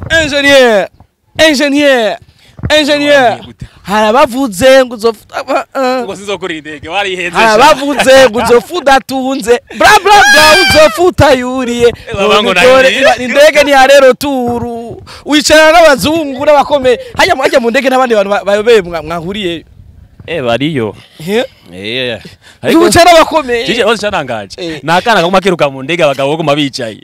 Engineer, engineer, engineer. Gute? Harabavuze ngo uzofuta ngo sinzokora indege wariheze harabavuze ngo uzofuta atunze bla bla bla uzofuta yuriye babango None nani? indege ni harero turu wicara n'abazungu n'abakomeye hajya mu- hajya mu ndege n'abandi bantu ba- bayobeye mwa- mwahuriyeyo eh bariyo He? eh ariko wicara n'abakomeye Kije hose cyanangaje. Eh. Nakana kaguma kiruka mu ndege abagabo baguma bicaye.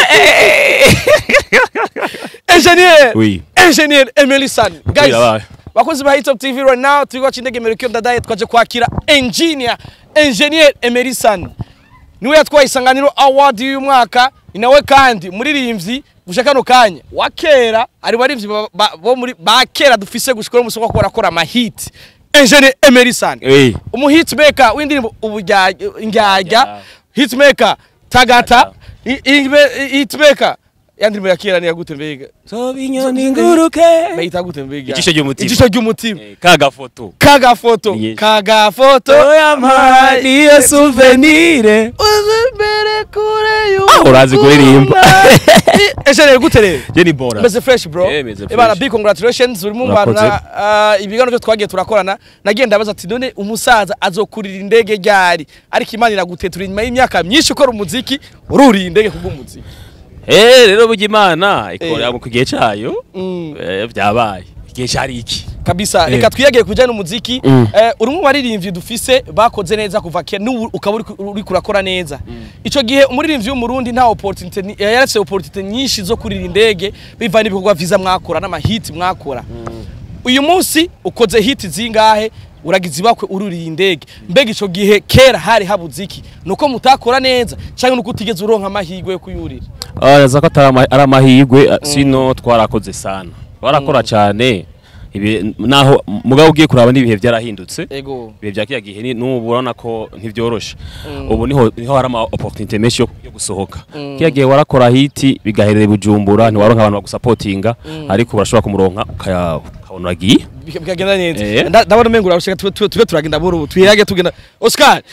engineer Oui. engineer Emily San guys yabaye. bakozi ba Hitop TV right now turi kwaca indege Mercure Ndadaye twaje kwakira engineer engineer Emily San niwe yatwaye isanganiro award y'uyu mwaka ni nawe kandi muririmbyi gushaka kano kanya wa kera ari baririmbyi ba- ba- bo muri ba kera dufise gushika no musoko ko barakora ama hit engineer Emily San Eh. umu hitmaker w'indirimbo ubujyajya injyajya Yeah. hitmaker tagata i- i- hitmaker yandirimbo ya kera ni yagute mbega So binyoni nguruke. bayita gute mbega Ijisho ry'umutima. ijisho ry'umutima Eh, Kaga foto. kagafoto Yes. kagafoto niyo souvenir. uzimbere kure Ah, urazi kuririmba. ejenere gute rero Je ni bora. meze fresh bro Eh, meze ebana fresh. big congratulations uri mu bantu Urakoze. na ah, ibiganiro byo twagiye turakorana nagiye ndabaza ati none umusaza azokurira indege ryari ariko imana iragutetura inyuma y'imyaka myinshi ukora umuziki ururiye indege kubw'umuziki Eh rero burya Imana Eh. ikora mu kigihe cayo. Mm. Eh byabaye. Igihe cari iki? kabisa Eh. reka twiyagire kujyana n'umuziki Mm. eh, uri mu baririmbyi dufise bakoze neza kuva kera n'ubu ukaba uri ku- uri kurakora neza ico gihe umuririmbyi w'umurundi nta opportunity ni- eh, yarafise opportunity nyinshi zo kurira indege bivana n'ibikorwa vyiza mwakora n'amahiti mwakora uyu munsi ukoze hiti zingahe uragize ibakwe ururiye indege mbega ico gihe kera hari habuze iki nuko mutakora neza canke nuko utigeze uronka amahirwe yo kuyurira araza ko atari ama- ari amahirwe sino twarakoze sana twarakora cyane ibi naho mugabo ugiye kuraba n'ibihe byarahindutse ego ibihe bya kiya gihe ni- n'ubu urabona ko ntibyoroshe ubu niho niho hari ama opportunity menshi yo, yo gusohoka kiya gihe warakora hiti bigaherera i bujumbura ntiwaronka abantu bagusapotinga ariko urashobora kumuronka ukaya- ukabona uragiye Bika- bikagenda neza Eh. Nda- ndabona umengo urashaka tube tube- tube turagenda buru twirage tugenda Oscar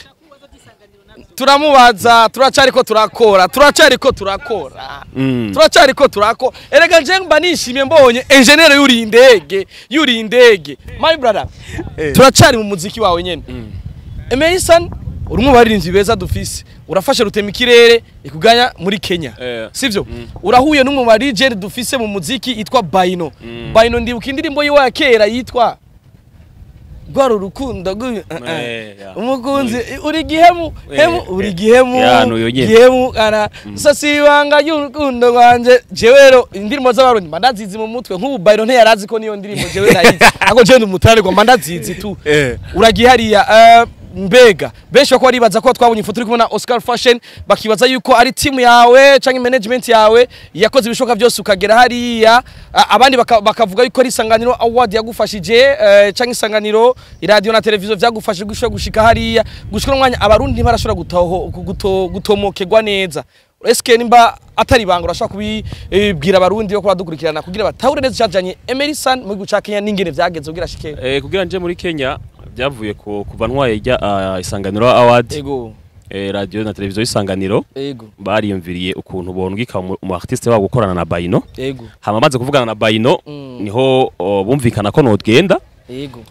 turamubaza turacariko turakora turacariko turakora Mm. turacariko turakora erega nje mba nishimye mbonye engineer yuri indege yuri indege my brother turacari mu muziki wawe nyene Emerson uri mu baririmbyi beza dufise urafashe rutema ikirere ikuganya muri Kenya Eh. sivyo urahuye n'umwe mu legend dufise mu muziki yitwa Baino Baino ndibuka indirimbo yiwe ya kera yitwa Rwaro urukundo rw'uyu- uh, uh. Eh, yeah. umukunzi uri gihemu hemu Eh, uri eh. gihemu Yeah, n'uyu nyene. gihemu kana sasi ibanga ry'urukundo rwanje jewe rero indirimbo z'abarundi mba ndazizi mu mutwe nk'ubu Baino ntiyarazi ko niyo ndirimbo jewe nayizi ako jewe ndi umutare ngo mba ndazizi tu Eh. uragiye hariya eh, mbega benshi bako baribaza ko twabonye ifoto uri kumwe na Oscar Fashion bakibaza yuko ari team yawe canke management yawe yakoze ibishoboka byose ukagera hariya A- abandi baka- bakavuga yuko ari isanganiro award yagufashije eh, canke isanganiro radio na televiziyo vyagufashije gushika gushika hariya gushika umwanya abarundi ntibarashobora gutaho guto, gutomokegwa neza eske nimba atari banga urashobora kubibwira abarundi yo kubadukurikirana kugira batahure neza icajanye Emerson mu gihugu ca Kenya n'ingene vyageze kugira shike Eh, kugira nje muri Kenya byavuye ku kuva ntwaye ijya ah, isanganiro award ego eh, radio na televiziyo isanganiro ego bariyumviriye ukuntu bondwika mu mu artiste wabo gukorana na Baino ego hama maze kuvugana na Baino Mm. niho oh, bumvikana ko nogenda ego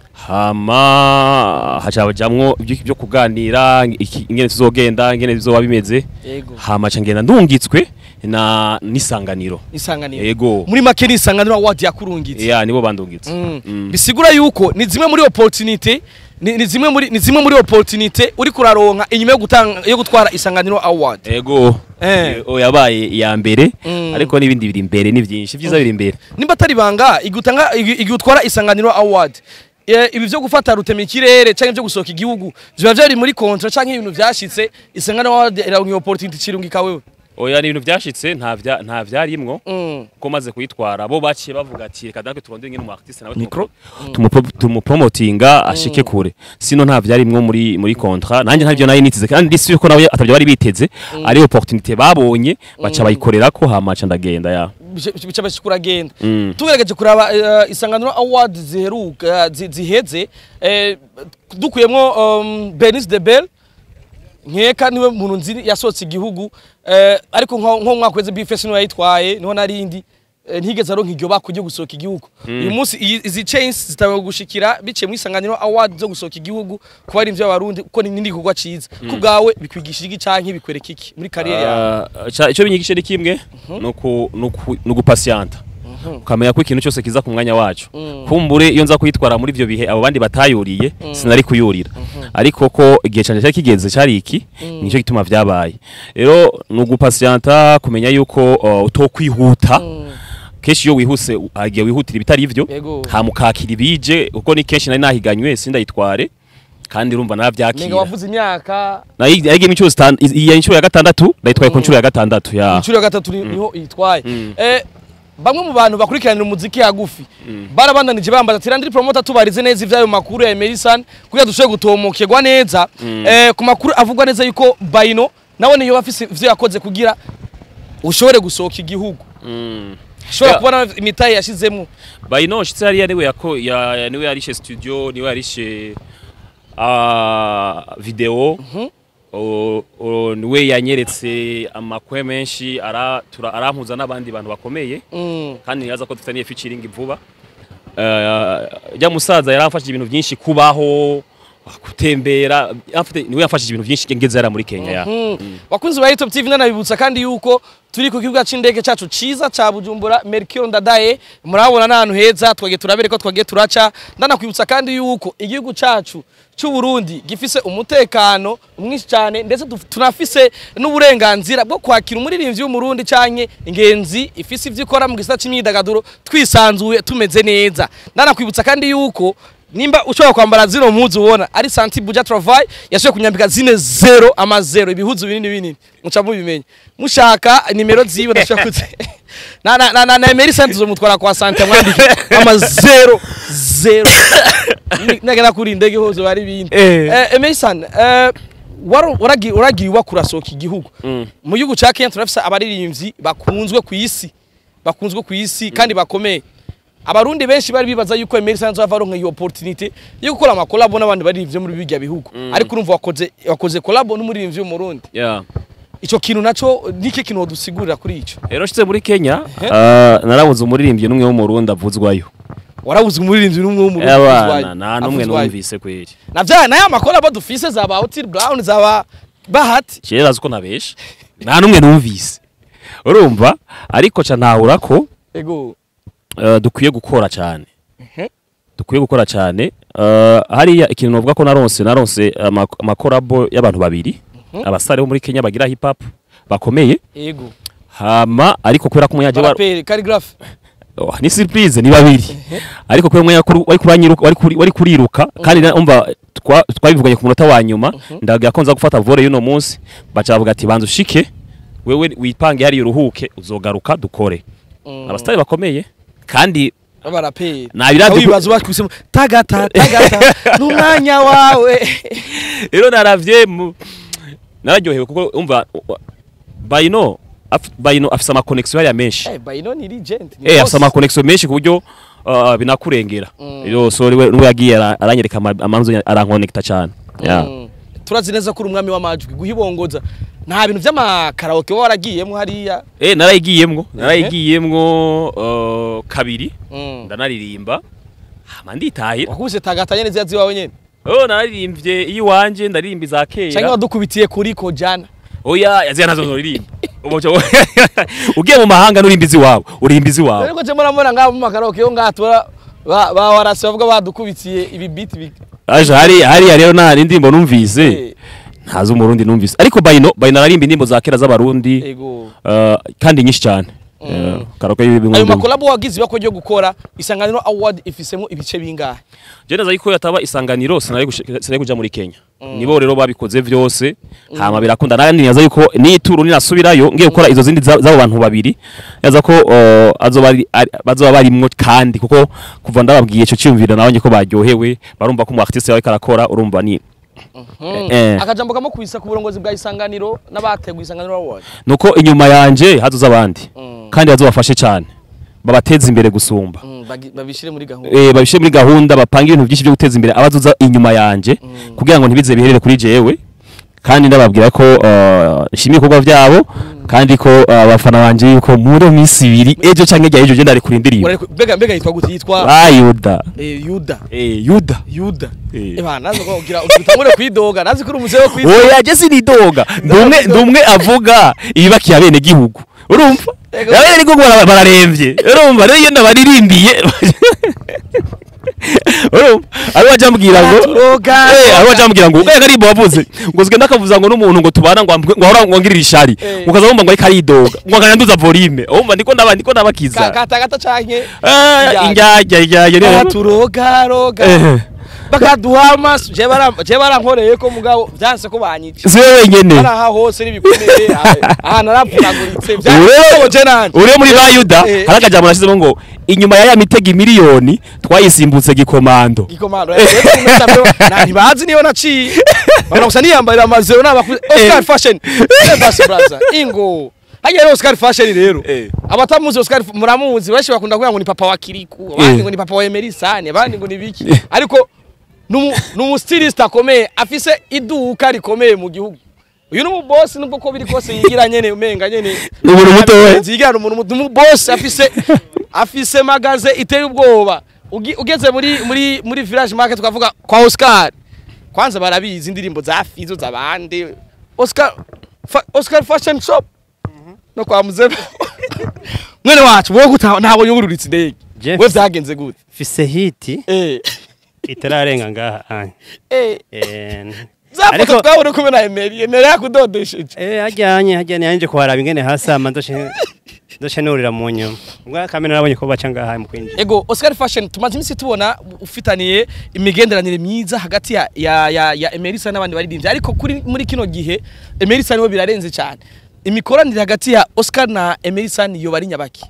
hama haca bajamwo ibyo byo kuganira iki- ingene tuzogenda ingene bizoba bimeze ego hama ca ngenda ndungitswe na n'isanganiro isanganiro yego muri make ni isanganiro award yakurungitse ya nibo bandungitse Mm. Mm. bisigura yuko ni zimwe muri opportunity ni, ni zimwe muri ni zimwe muri opportunity uri kuraronka inyuma yo gutanga yo gutwara isanganiro award ego Eh. Eh, o yabaye iya mbere Mm. ariko n'ibindi biri imbere ni byinshi ibyiza biri imbere nimba atari banga igutanga igi- igi utwara isanganiro award Eh, ibi byo gufata rutema ikirere canke byo gusohoka igihugu ziba vyari muri kontra canke ibintu vyashitse isanganiro award iraronka opportunity cirungika wewe oya ni ibintu byashitse nta vya- nta vyarimwo Mm. kuko maze kuyitwara bo baciye bavuga ati reka natwe turondere ingene umu artiste nawe Micro? tumupo- tumupromotinga ashike kure sino nta vyarimwo muri muri contrat nanjye ntavyo nayo nitize kandi ndisi yuko nawe atavyo bari biteze ari opportunité babonye baca bayikorerako hama ca ndagenda ya bica bashikura genda Mm. tugerageje kuraba eh, isanganiro award ziheruka eh, zi- ziheze eh, dukuyemwo um, Benis de Bell nkeka niwe muntu nzi yasohotse igihugu eh, ariko nko nko mu mwaka weze bifesi niwe yayitwaye niho narindi eh, ntigeze aronka iryo bako ryo gusohoka igihugu uyu munsi iyi- izi chains zitawe gushikira biciye mu isanganiro award zo gusohoka igihugu kuba ari ivy'abarundi kuko ni n'indi gikorwa ciza ku bwawe bikwigisha iki canke bikwereka iki muri kariyeri yawe Ah, ca- icyo binyigisha ni kimwe nuku- nuku- ni ugupasiyanta ukamenya ko ikintu cyose kiza ku mwanya wacu kumbure iyo nza kwitwara muri ibyo bihe abo bandi batayuriye sinari kuyurira ariko ko igihe cyane cyari kigeze cyari iki nicyo gituma vyabaye rero ni ugupasiyanta kumenya yuko uh, utokwihuta kenshi iyo wihuse u- hagiye wihutira ibitari ivyo Yego. hamukakira ibije kuko ni kenshi nari nahiganywe sindayitware kandi urumva nenga naravyakira wavuze imyaka nayigiye inshuro zitanu iyi inshuro ya gatandatu ndayitwaye ku nshuro ya gatandatu ya inshuro ya gatatu ni- niho itwaye eh bamwe mu bantu bakurikiranira umuziki hagufi barabandanije bambaza ati randiri promoter tubarize neza ivyayo makuru ya Emerson kugira dushobore gutomokerwa neza eh ku makuru avugwa neza yuko Baino nawe niyo bafise ivyo yakoze kugira ushobore gusohoka igihugu ushobora Ya. kubona imitahe yashizemo bayino shitse hariya niwe yako ya, ya- niwe yarishe studio niwe yarishe uh, video o, o, niwe yanyeretse amakwe menshi ara tura- arampuza n'abandi bantu bakomeye Mm. kandi nibaza ko dufitaniye featuring vuba uh, ya musaza yaramfashije ibintu byinshi kubaho gutembera afite niwe yafashije ibintu byinshi ngeze yara muri Kenya ya bakunzi ba Top TV nanabibutsa kandi yuko turi ku kibuga c'indege cacu ciza ca Bujumbura Mercure Ndadaye murabona n'ahantu heza twagiye turabere ko twagiye turaca ndanakwibutsa kandi yuko igihugu cacu c'u Burundi gifise umutekano mwinshi cyane ndetse duf- tunafise n'uburenganzira bwo kwakira umuririmbyi w'umurundi canke ingenzi ifise ivyo ikora mu gisata c'imyidagaduro twisanzuye tumeze neza ndanakwibutsa kandi yuko nimba ushobora kwambara zino mpuzu ubona ari santi buja travail yashoboye kunyambika zine zero ama zero ibihuzu binini binini muca mubimenya mushaka nimero ziwe ndashobora kuze na na na na, na Emery Santos mutwara kwa santi mwandike ama zero zero Ni- nagera kuri indege hose bari bindi Eh. eh Emery San eh waro- waragiye uragiye uba kurasohoka igihugu mu gihugu ca Kenya turafise abaririmbyi bakunzwe ku isi bakunzwe ku isi kandi bakomeye abarundi benshi bari bibaza yuko Emery Santos ava aronka iyo opportunity yo gukora ama collab n'abandi baririmbyi muri bijya bihugu ariko urumva wakoze wakoze collab n'umuririmbyi w'umurundi yeah. ico kintu naco niki kintu wodusigurira kuri ico rero shitse muri Kenya Eh. uh, narabuze umuririmbyi n'umwe wo mu Burundi avuzwayo warabuze umuririmbyi n'umwe w'umurundi abana avuzwayo. nta n'umwe Avuzwayo. numvise kweri na vya nayo amakola dufise zaba Otile Brown zaba Bahati kera azi ko nabesha nta n'umwe numvise urumva ariko ca ntahura ko ego uh, dukwiye gukora cyane Mhm. dukwiye gukora cyane uh, hariya ikintu novuga ko naronse naronse ama- amakorabo y'abantu babiri abasare bo muri Kenya bagira hip hop bakomeye ego hama ariko kubera ko umuyaje wa baraperi calligraphe Oh, ni surprise ni babiri ariko kubera umwe wari kuranyiruka wari kuri- wari kuriruka kandi na- umva twa- twabivuganye ku munota wa nyuma ndagira ko nza gufata volley y'uno munsi baca bavuga ati banza ushike wewe wipange hariya uruhuke uzogaruka dukore abasitari bakomeye kandi baraperi Nabira duku- wibaza bakwisemo tagata tagata n'umwanya wawe rero naravye mu- nararyohewe kuko umva wa- bayino af- bayino afise ama connection hariya menshi eh bayino ni legend ni Eh boss. afise ama connection menshi ku buryo uh, binakurengera rero so niwe niwe yagiye ara- aranyereka ama- amanzu aranconnecta cyane yeah. Mm. turazi neza ko uri umwami w'amajwi guhibongoza nta bintu vy'amakaraoke wowe waragiyemo hariya Eh narayigiyemwo narayigiyemwo uh, kabiri Mm. ndanaririmba hama nditahira wakubise tagata nyene ziya ziwawe nyene oh naririmbye iyiwanje ndaririmba iza canke kera wadukubitiye kuri ko jana oya yaziya nazo noririmba Umuco- ugiye mu mahanga nurimba iziwawe urimba iziwawe ariko je muramubona ngaho mu makaraoke yo ngaha tura ba ba warasi bavuga badukubitiye ibi beat bi aje hari hariya rero nta n'indirimbo numvise Eh, ntazi umurundi numvise ariko bayino bayino ararimba indirimbo za kera z'abarundi ego uh, kandi nyinshi cyane Eh, karaoke y'ibimwe ayo bimwe. makolabo wagize bako ryo gukora isanganiro award ifisemo ibice bingahe je neza yuko yataba isanganiro sinari gush- sinari kuja muri Kenya nibo rero babikoze vyose hama birakunda nandi nyaza yuko nituru ninasubirayo ngiye gukora izo zindi za- z'abo bantu babiri yaza ko uh, azoba ari- ari- bazoba barimwo kandi kuko kuva ndababwiye ico cyumvira nabonye ko baryohewe barumva ko umu artiste yawe karakora urumva ni eh. akajambo kamwe kubisa ku burongozi bwa isanganiro n'abateguye isanganiro award nuko inyuma yanje hazoza abandi Mm. kandi bazobafashe cyane babateza imbere gusumba Mm, bagi- babishire muri gahunda eh babishe muri gahunda bapanga ibintu byinshi byo guteza imbere abazoza inyuma yanje kugira ngo ntibize biherere kuri jewe kandi ndababwira ko uh, nshimiye ibikorwa byabo kandi ko abafana banje yuko muri iyo minsi ibiri ejo canke ejo ejo ndari kuri indirimbo Urareko- mbega mbega yitwa gute yitwa ah yuda eh, yuda eh yuda yuda Eh. eba nazi ko ugira utangure kwidoga nazi ko uri umuze wo kwidoga oya je sinidoga ndumwe ndumwe avuga ibibakiye abene gihugu urumva Ego. abene gihugu bara- bararemvye urumva rero iyo ndabaririmbiye urumva ari wajambwira ngo Turoga. eh ari wajambwira ngo ugaye karimbo wavuze ngo zigenda akavuza ngo n'umuntu ngo tubana ngo ambwe- ngo ahora ngo ngirira ishari Eh. ukaza wumva ngo ariko aridoga ngo akanyanduza volume urumva ndiko ndaba ndiko ndabakiza kata gata canke Eh, injyajya injyajya Aha rero turoga roga Eh. bakaduha amaso je bara je barankoreye ko mugabo byanse ko banyica si wowe wenyene baraha hose n'ibikomere aha naravunaguritse Ure- byanse nanje uri muri ba yuda Eh. hari akajambo nashyizemo ngo inyuma ya ya mitego miliyoni twayisimbutse gikomando ikomando ntibazi niyo naciye bana gusa niyambarira amazero n'abakuze Oscar Fashion basi braza ingo hajya rero Oscar Fashion rero Eh. abatamuzi Oscar muramuzi benshi bakunda kuvuga ngo ni papa wa Kiriku abandi ngo ni papa wa Emery Sane abandi ngo ni biki ariko numu numu stylist akomeye afise iduka rikomeye mu gihugu uyu ni umubosi nubwo ko biri kose yigira nyene umenga nyene Ni umuntu muto we. yigira umuntu muto umubosi afise afise magaze iteye ubwoba Ugi- ugeze muri muri muri village market twavuga kwa Oscar kwanza barabizi indirimbo za Fizo zabande Oscar fa, Oscar Fashion Shop no kwa muzebe mwene wacu wowe guta ntabwo yururitse indege Jeff. we vyagenze gute fise hiti eh itararenga ngaha anye eh Eh, zafoto ariko twabona kumwe na Emery Emery yakudodesheje eh hajyanye hajyanye yanje kuharaba ingene hasi ama ndoshe ndoshe nurira mu nyuma ubwo kamera nabonye ko baca ngaha mu kwinjira Ego Oscar Fashion tumaze iminsi tubona ufitaniye imigenderanire myiza hagati ya ya ya, ya Emery Sane n'abandi baririmbyi ariko kuri muri kino gihe Emery Sane we birarenze cyane imikoranire hagati ya Oscar na Emery Sane yo bari nyabaki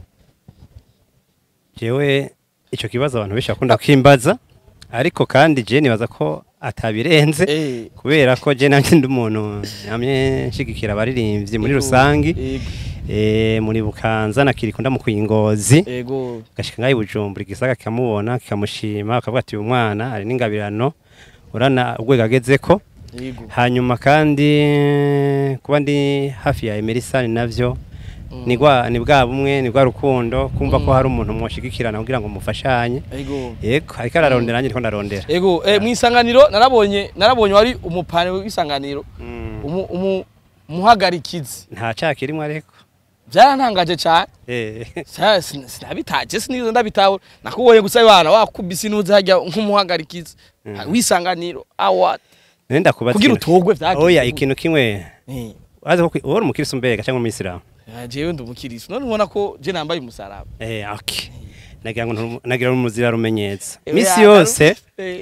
jewe ico kibazo abantu benshi bakunda kwimbaza ariko kandi je nibaza ko atabirenze eh kubera ko je nanje ndi umuntu namye nshigikira abaririmbyi muri rusangi ego eh muri bukanza na kirikunda mu kwingozi ego gashika ngaho i bujumbura igisaga kikamubona kikamushima akavuga ati uyu mwana ari n'ingabirano urana urwego agezeko ego hanyuma kandi kuba ndi hafi ya emerisani navyo ni gwa ni bwa bumwe ni bwa rukundo kumva ko hari umuntu mwoshigikirana kugira ngo mufashanye ego yego ariko ararondera nanjye ndiko ndarondera ego eh, mu isanganiro narabonye narabonye wari umupane w'isanganiro Mm, umu, umu muhagarikizi nta cyaha kirimo ariko byarantangaje cyane Eh, Sa- sin- sinabitaje sinizo ndabitaho nakubonye gusa bana wakubise inuze hajya nk'umuhagarikizi Mm. w'isanganiro award nenda kubaza kugira ikintu- utogwe vyagenze oya gute? ikintu kimwe Eh, wazi ko uri umukirisi mbega cyangwa umuyisilamu ah, jewe ndi umukirisi none ubona ko je nambaye umusaraba eh okay nagira ngo ntu- nagira umuzira rumenyetsa Eh, misi oya, yose eh,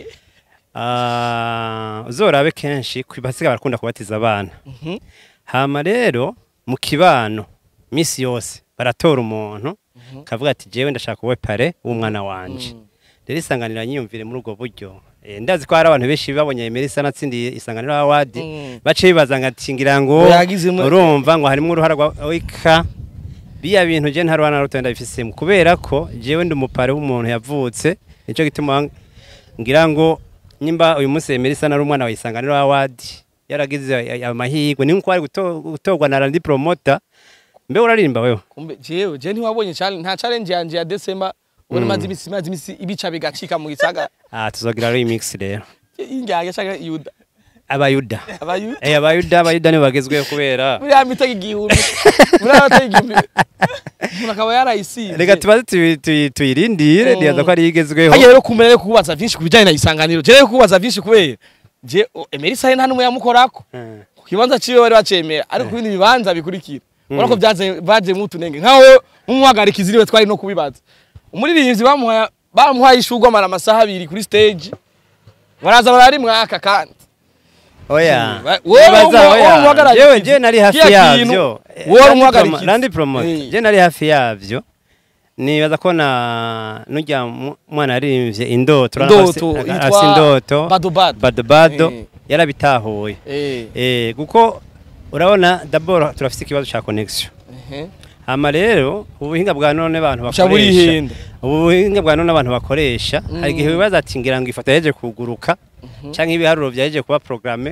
ah, uzorabe kenshi basiga barakunda kubatiza abana mhm, hama rero mu kibano misi yose baratora umuntu kavuga ati jewe ndashaka uwe pare w'umwana wanje mm. rero isanganiro nyiyumvire muri ubwo buryo Eh, ndazi ko hari abantu benshi babonye Emerisa natsindiye isanganiro award Mm. bace bibaza ngo ati ngira ngo Ngo yagizemo- urumva ngo harimo uruhara rwa wika biya bintu je nta ruhara na ruto ndabifisemo kubera ko jewe ndi umupare w'umuntu yavutse nico gituma ngira ngo nimba uyu munsi Emerisa nari umwana wa isanganiro award yaragize amahirwe ni nko ari guto- gutorwa na Randy Promoter mbe urarimba wewe kumbe jewe je ntiwabonye challenge nta challenge yanje ya December ubona maze imisi maze imisi ibica bigacika mu gisaga ah tuzogira remix rero injyage shaka yuda abayuda abayu eh abayuda abayuda ni bagezweho kubera muri ya mitego igihumbi muri ya mitego igihumbi umuntu akaba yarayisivye reka tubaze tuyi- tuyi- tuyirindire Mm. ndibaza ko ari igezweho hajya rero kumera rero kubaza vyinshi kubijanye na isanganiro je rero kubaza vyinshi kubera je o- Emerisa nta numwe yamukorako Eh. ku kibanza ciwe bari bacemera ariko ku bindi bibanza bikurikira ubona ko Mm. byaje bajemo utunenge nkaho nk'umuhagarika iziriwe twari no kubibaza umuririmbyi bamuhaye bamuhaye ishurwa amara amasaha abiri kuri stage baraza bararimwaka kandi oya Wa- wowe Nibaza, umu- oya. wowe umuhagarariye jewe iki? je nari hafi Kiriya kintu, yavyo wowe Randy umuhagarariye Promo- iki? Randy Promoter Eh. je nari hafi yavyo nibaza ko na nujya mu- mwana yarimvye indoto urabona ko Indoto, afise- yitwa afise indoto Bado Bado. bado bado Eh. yarabitahuye eh eh kuko urabona d'abord turafise ikibazo ca connection ehe hama rero ubuhinga bwa none abantu Buca bakoresha burihenda. ubu buhinga bwa none abantu bakoresha hari igihe Mm. wibaza ati ngira ngo ifoto yaje kuguruka canke ibiharuro vyaje kuba programme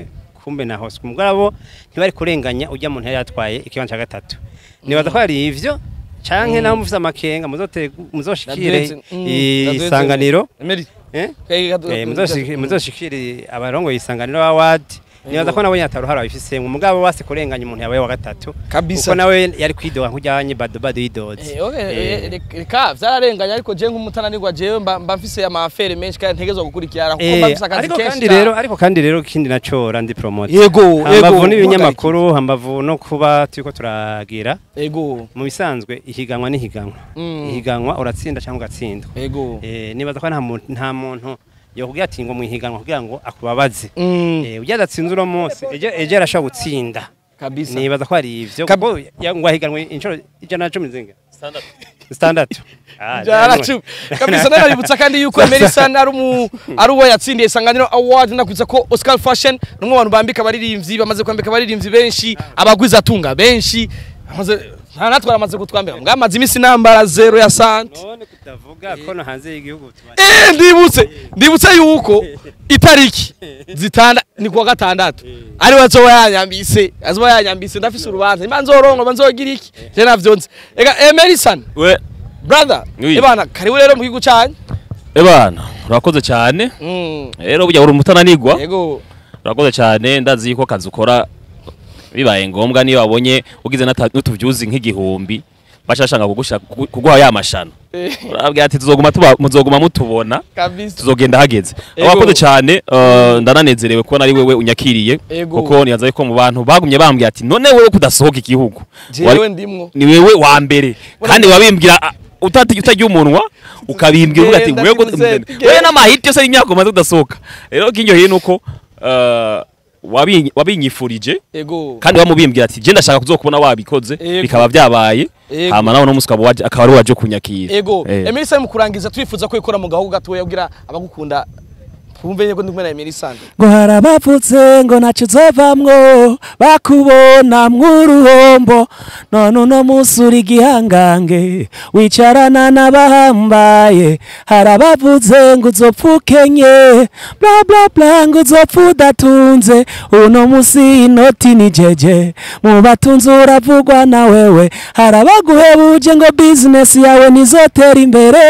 kumbe na hose mugabo ntibari kurenganya ujya muntu yari yatwaye ikibanza cya gatatu nibaza ko hari ivyo canke naho mufise amakenga muzote- muzoshikire isanganiro Emery eh? Kay- Eh, muzoshiki- muzoshikire abarongoye isanganiro awadi nibaza ko nabo nyataruhara babifisemwe mugabo base kurenganya umuntu yabaye wa gatatu Kabisa. kuko nawe yari kwidoga nk'ujyanye badobado yidoze Eh, okay, Eh. eh, reka- reka vyararenganye ariko je nk'umutananirwa jewe mba mba mfise amafere menshi kandi ntegezwa gukurikirana kuko mba Eh, mfise akazi ariko kenshi kandi cyane. rero ariko kandi rero kindi nacora ndi promote yego yego hambavu n'ibinyamakuru hambavu no kuba turiko turagira yego mu bisanzwe ihiganwa n'ihiganwa Mm. ihiganwa uratsinda cyangwa ugatsindwa yego eh, nibaza ko nta muntu nta muntu yokubwira ati ngo mu ihiganwa kugira ngo akubabaze Mm, eh, ujya adatsinze uno munsi ejo ejo arashobora gutsinda kabisa nibaza ko hari ivyo Kab- kuko ya- ngo ahiganwe inshuro ijana na cumi zinga standatu Ah, Jara jamwe. cumi. kabisa naributsa kandi yuko Emerson ari umu ari uwo yatsindiye isanganiro award nakwitsa ko Oscar Fashion numwe abantu bambika abaririmbyi bamaze kwambika abaririmbyi benshi abagwiza atunga benshi amaze nta natwara amaze kutwambika mbwa amaze imisi nambara zero ya sante none kutavuga ko no hanze y'igihugu tuba- Eh, ndibutse ndibutse yuko itariki zitanda ni kuwa gatandatu ari we azoba yanyambise azoba yanyambise ndafise urubanza imba nzorongo nzogira iki je navyo nzi ega Emerson we brother Oui. ibana karibu rero mu gihugu cyanyu ebana urakoze cyane Mm, rero burya uri umutananirwa yego urakoze cyane ndazi yuko akazi ukora bibaye ngombwa niyo wabonye ugize n'ata- n'utuvyuzi nk'igihumbi bashashanga kugusha kugu- kuguha ya mashano Eh, urabwira ati tuzoguma tuba muzoguma mutubona kabisa tuzogenda hageze Ego. urakoze cyane uh, ndananezerewe kubona ari wewe unyakiriye Ego. kuko niyaza yuko mu bantu bagumye bambwira ati none wewe kudasohoka igihugu jewe Wari- ndimwo ni wewe wa mbere kandi wabimbwira ah, utati utajya umunwa ukabimbwira uvuga ati Genda wewe Vincent, wewe genda." n'amahiti yose y'imyaka umaze udasohoka rero kinyoheye nuko uh, wabi- wabinyifurije yego kandi wamubimbwira ati je ndashaka kuzokubona wabikoze Ego. bikaba byabaye Ego. hama nawe no musi ukaba waje- akaba ari waje kunyakira ego Eh. Emerson mu kurangiza twifuza ko ikora mu gahugu gatoya kugira abagukunda twumve yuko ndi kumwe na Emerson ngo harabavutse ngo ntacyo uzovamwo bakubona mw'uruhombo none uno munsi uri igihangange wicarana n'abahambaye harabavutse ngo uzopfa ukenye bla bla bla ngo uzopfa udatunze uno munsi inoti ni jeje mu batunzi uravugwa na wewe harabaguhebuje ngo bizinesi yawe ntizotera imbere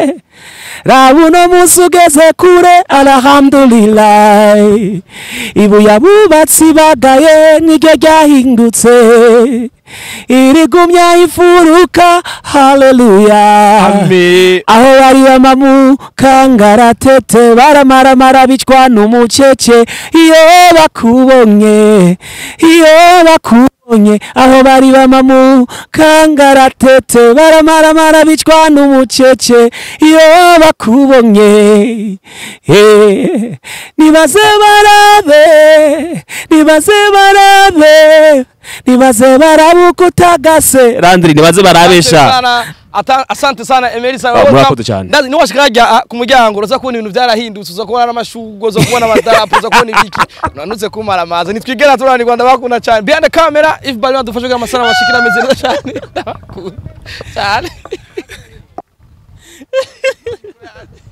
raba uno munsi ugeze kure alhamdulillah ibuye abubatsi bagaye niryo ryahindutse irigumya ifuruka haleluya Amen. aho bari bamamu kangaratete baramaramara bicwa n'umucece iyo bakubonye iyo bakubonye aho bari bamamu kangaratete baramaramara bicwa n'umucece iyo bakubonye Eh, nibaze barabe nibaze barabe nibaze barabe uko utagase randiri nibaze barabesha Asante sana, ata- asante sana Emerson Ah, murakoze cyane. ndazi niwashika hajya ku muryango uraza kubona ibintu byarahindutse uza kubona n'amashugwe uza kubona amadarapo uza kubona ibiki nanutse kumara amazi nitwigera turanirwa ndabakunda cyane behind the camera if bari badufashe kugira amasana bashikira ameze neza cyane ndabakunda cyane